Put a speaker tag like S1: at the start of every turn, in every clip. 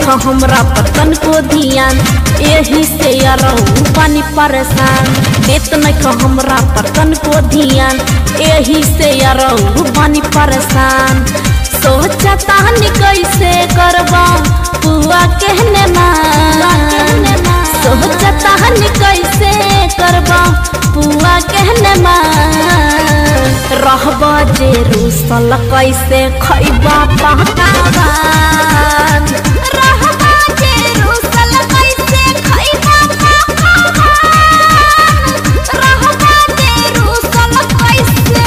S1: नख हमरा पतन को ध्यान एही से यारऊ पानी परेशान देत नख हमरा पतन को ध्यान एही से यारऊ पानी परेशान सोचता नि कैसे करबा पुआ कहने मान सोचता नि कैसे करबा पुआ कहने मान रहबा जे रूसल कैसे खैबा पहकावान रहबा जे रूसल कैसे खैबा पहकावान रहबा जे रूसल कैसे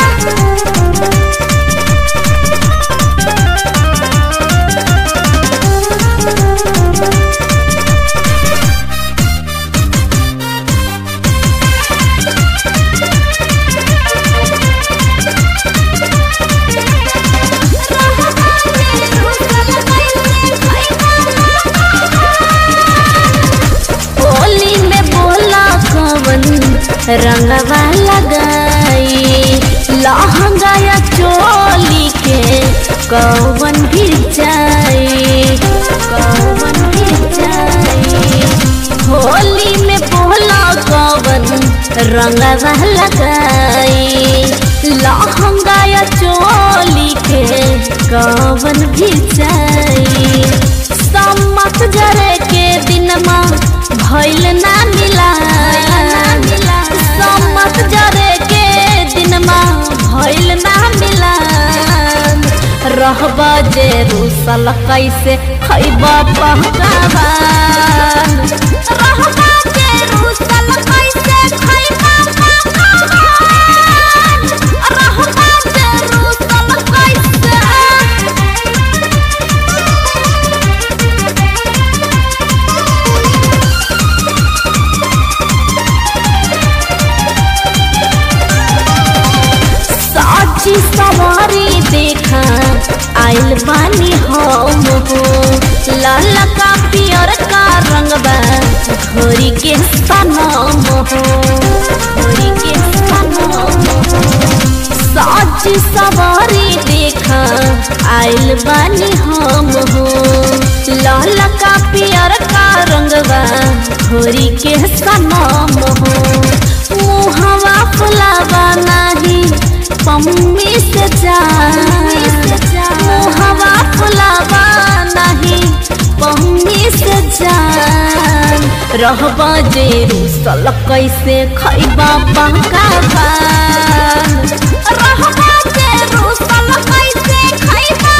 S1: होली में बोला कवन रंगवा लगाई लहंगा या चोली के कवन भी जाई कवन भी जाई होली में बोला कवन रंगवा लगाई लहंगा या चोली के कवन भी जाई सम्मत जरे के दिन भइल ना मिला सम्मत जरे के दिन भइल ना मिला रहबा जे रूसल कैसे खैबा पहकावान रहबा जे रूसल कैसे खैबा पहकावान रहबा जे रूसल कैसे साची सवारी देखा आइल बानी हम हो लाल का पियर का रंगबा घोरी के सनम हो घोरी के सनम हो साची सवारी देखा आइल बानी हम हो लाल का पियर का रंगबा घोरी के सनम हो मुहवा फुलावा नाही पम्मी से जा मुहवा फुलावा नहीं पम्मी से जान रहबा जे रूसल कैसे खैबा पकावान रहबा जे रूसल कैसे खैबा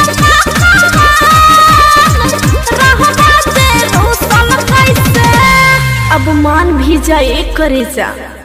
S1: पकावान रहबा जे रूसल कैसे अब मान भी जाए करे जा